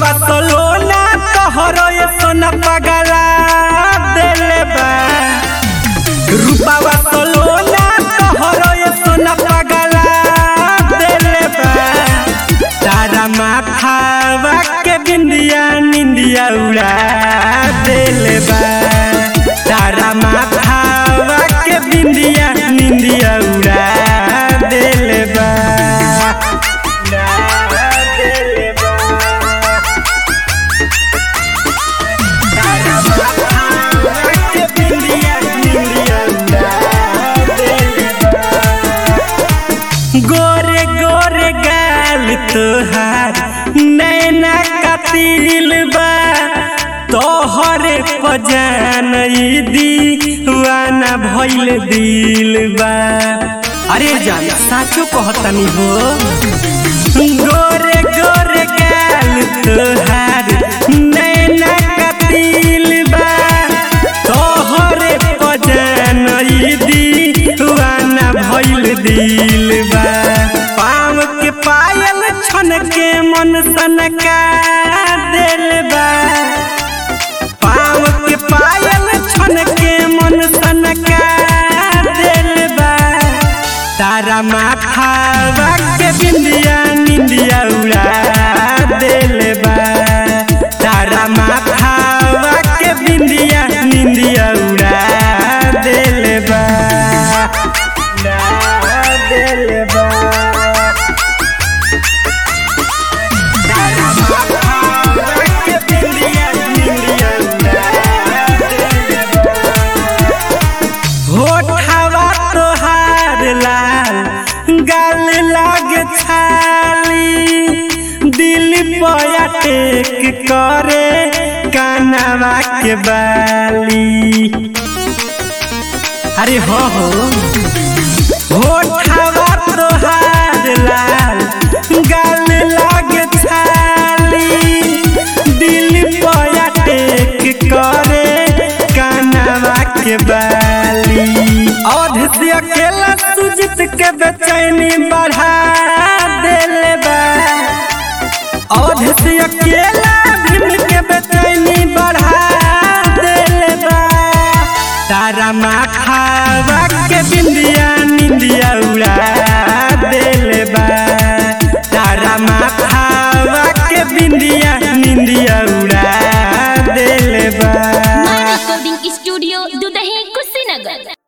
रूपावा सोलोना तोहरो ये सोना पगला देले बा रूपावा सोलोना तोहरो ये सोना पगला देले बा तारा माथावा के बिंदिया निंदिया उड़ा देले बा तारा माथावा के बिंदिया निंदिया उड़ा देले बा उड़ा देले बा तारा माथावा के बिंदिया निंदिया उड़ा देले बा गोरे गोरे गाल तोहार नैना कतिल बा तोहरे पजान दीवाना भइल दिल बा अरे जान साचो कहतनी हो गोरे गोरे गाल तोहार नैना कतिल बा तोहरे पजान दीवाना भइल दिल बा पाँव के पायल छन के मन सनका दिल बा पाँव के पायल छन के मन सनका दिल बा तारा माथा के बिंदिया निंदिया उड़ा दिल बा तारा माथा के बिंदिया निंदिया उड़ा दिल बा उड़ा दिल बा तारा माथा के बिंदिया निंदिया उड़ा दिल बा होठवा तोहार लाल गाल लाग छाली दिल पया टेक करे कानवा के बाली अरे हो हो होठवा तोहार लाल गाल लाग छाली दिल पया टेक करे कानवा के बाली अवध से अकेला सुजित के बेचैनी बढ़ा देले बा अवध से अकेला भीम के बेचैनी बढ़ा देले बा तारा माथावा के बिंदिया निंदिया उड़ा देले बा तारा माथावा के बिंदिया निंदिया उड़ा देले बा My recording studio, Dudahi, Kushinagar.